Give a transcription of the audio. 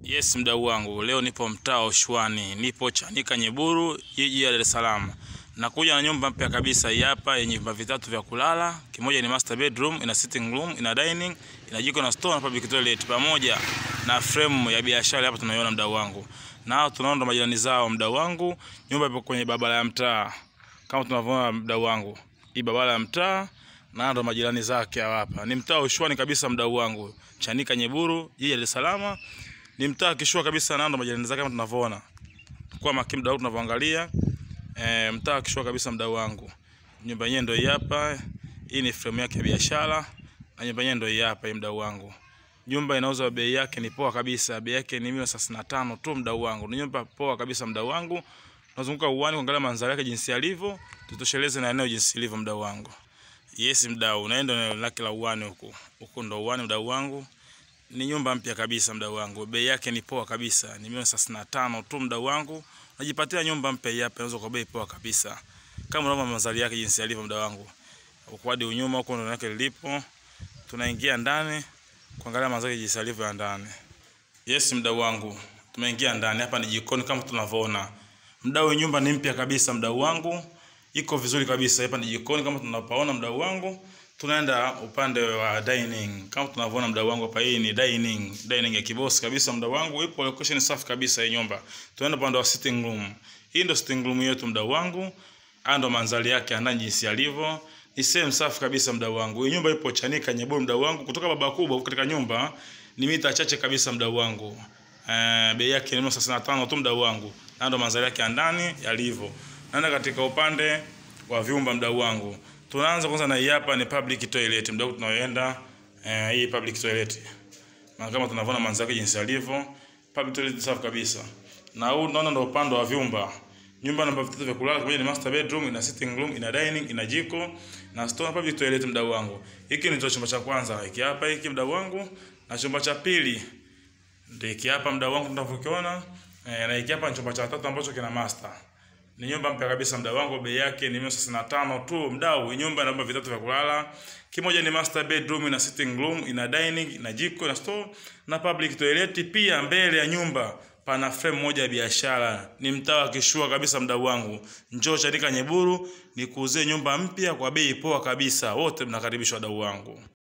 Yes, mdau wangu, leo nipo mtaa wa Ushuani, nipo Chanika Nyeburu, jiji la Dar es Salaam. Nakuja na nyumba mpya kabisa hii hapa yenye vyumba vitatu vya kulala. Kimoja ni master bedroom, ina sitting room, ina dining, ina jiko na store na public toilet pamoja na frame ya biashara hapa tunaiona mdau wangu. Na tunaona majirani zao mdau wangu. Nyumba ipo kwenye barabara ya mtaa. Kama tunavyoona mdau wangu. Hii barabara ya mtaa na ndo majirani zake hawa hapa. Ni mtaa wa Ushuani kabisa mdau wangu. Chanika Nyeburu, jiji la Dar es Salaam ni mtaa kishua kabisa na ndo majirani zake kama tunavyoona. Kwa makini mdau tunavyoangalia e, mtaa kishua kabisa mdau wangu. Nyumba yenyewe ndio hii hapa. Hii ni frame yake ya biashara na nyumba yenyewe ndio hii hapa hii mdau wangu. Nyumba inauzwa bei yake ni poa kabisa. Bei yake ni milioni thelathini na tano tu mdau wangu. Ni nyumba poa kabisa mdau wangu. Tunazunguka uwani kuangalia mandhari yake jinsi yalivyo, tutosheleze na eneo jinsi lilivyo mdau wangu. Yes mdau, naenda eneo lake la uwani huku. Huku ndo uwani mdau wangu ni nyumba mpya kabisa mdau wangu. Bei yake ni poa kabisa. Ni milioni thelathini na tano tu mdau wangu. Unajipatia nyumba mpya hii hapa inaweza kwa bei poa kabisa. Kama unaona mandhari yake jinsi yalivyo mdau wangu. Huko hadi unyuma huko ndo yake lilipo. Tunaingia ndani kuangalia mandhari jinsi yalivyo ya ndani. Yes mdau wangu. Tumeingia ndani hapa ni jikoni kama tunavyoona. Mdau nyumba ni mpya kabisa mdau wangu. Iko vizuri kabisa. Hapa ni jikoni kama tunapaona mdau wangu tunaenda upande wa dining kama tunavyoona mdau wangu hapa. Hii ni dining, dining ya kibosi kabisa mdau wangu, ipo location safi kabisa hii nyumba. Tunaenda upande wa sitting room. Hii ndio sitting room yetu mdau wangu, haya ndo mandhari yake ndani jinsi yalivyo. Ni sehemu safi kabisa mdau wangu. Hii nyumba ipo Chanika Nyeburu mdau wangu, kutoka baba kubwa katika nyumba ni mita chache kabisa mdau wangu. Eh, bei yake ni thelathini na tano tu mdau wangu, na ndo mandhari yake ndani yalivyo. Naenda katika upande wa vyumba mdau wangu. Tunaanza kwanza na hii hapa ni public toilet mdau, tunaoenda eh, hii public toilet. Na kama tunavyoona manzake jinsi alivyo, public toilet safi kabisa. Na huu tunaona ndio upande wa vyumba. Nyumba namba vitatu vya kulala pamoja ni master bedroom, ina sitting room, ina dining, ina jiko na store na public toilet mdau wangu. Hiki ni chumba cha kwanza, hiki hapa hiki mdau wangu, na chumba cha pili ndio hiki hapa mdau wangu tunavyokiona. Eh, na hiki hapa ni chumba cha tatu ambacho kina master. Ni nyumba mpya kabisa mdau wangu, bei yake ni milioni thelathini na tano tu mdau. Nyumba ina vyumba vitatu vya kulala, kimoja ni master bedroom, ina sitting room, ina dining, ina jiko na store na public toilet. Pia mbele ya nyumba pana frame moja ya biashara. Ni mtaa wa kishua kabisa mdau wangu. Njoo Chanika Nyeburu nikuuzie nyumba mpya kwa bei poa kabisa. Wote mnakaribishwa wadau wangu.